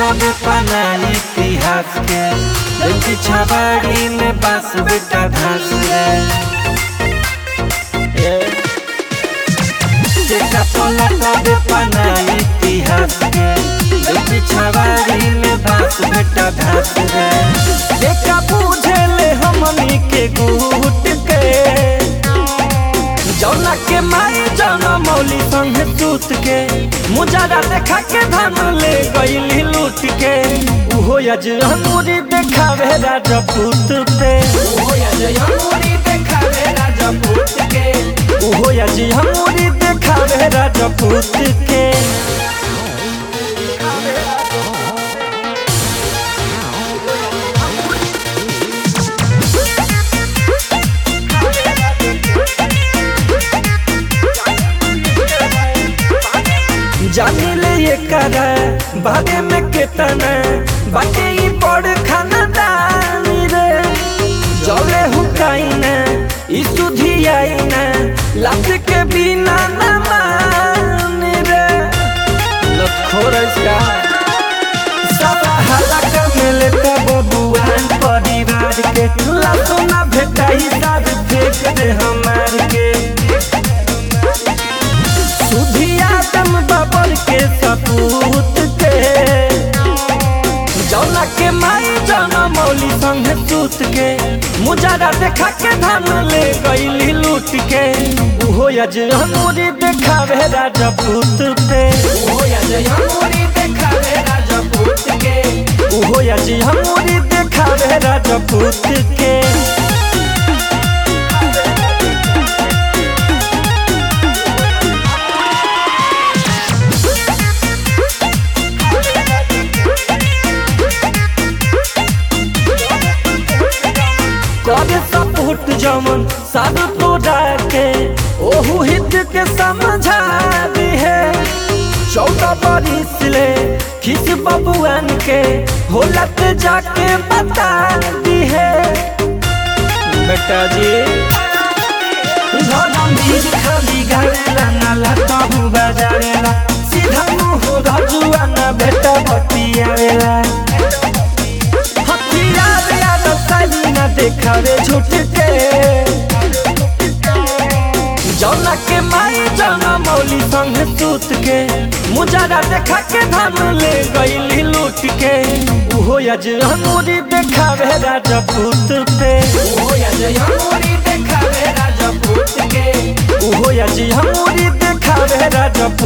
तबे पना इतिहास के लंकी छबाड़ी में बास बेटा धस रे देखा पोला तबे पना इतिहास के लंकी छबाड़ी में बास बेटा धस रे देखा पूछे ले हमनी के गुट के जौना के माई जौना मौली संग सूत के मुजारा देखा के धन ले गईली लूट के उहो यज हमूरी देखावे राजपूत पे उहो यज हमूरी देखावे राजपूत के उहो यज हमूरी देखावे राजपूत के जानी ले ये करा बागे में केतना बाटे ई बड़ खाना दानी रे जले हुकाई ना ई सुधी आई ना लात के बिना ना मानी रे लखोर इसका सब हलक मिले का बबुआन परिवार के लातो ना भेटाई साथ फेंक दे हमार के सुधिया दम बबर के सपूत के जौना के माई जौना मौली संग सूत के मुजारा देखा के धन ले गईली लूट के उहो यज हमूरी देखावे राजपूत पे उहो यज हमूरी देखावे राजपूत के उहो यज हमूरी देखावे राजपूत के करे सपोर्ट जमन सब तोड़ा के ओहू हित के समझा दी है चौदह बरिस ले खिस बबुआन के होलत जाके बता दी है बेटा जी धरमवीर खाली गावेला नाला तबु बजावेला सीधा मुँह रजुआ ना बेटा बतियावेला हथियार याद साली ना देखावे झूठ के जौना के माई जौना मौली संग सूत के मुजारा देखा के धन ले गईली लूट के उहो यज हमूरी देखावे राजपूत पे उहो यज हमूरी देखावे राजपूत के उहो यज हमूरी देखावे राजपूत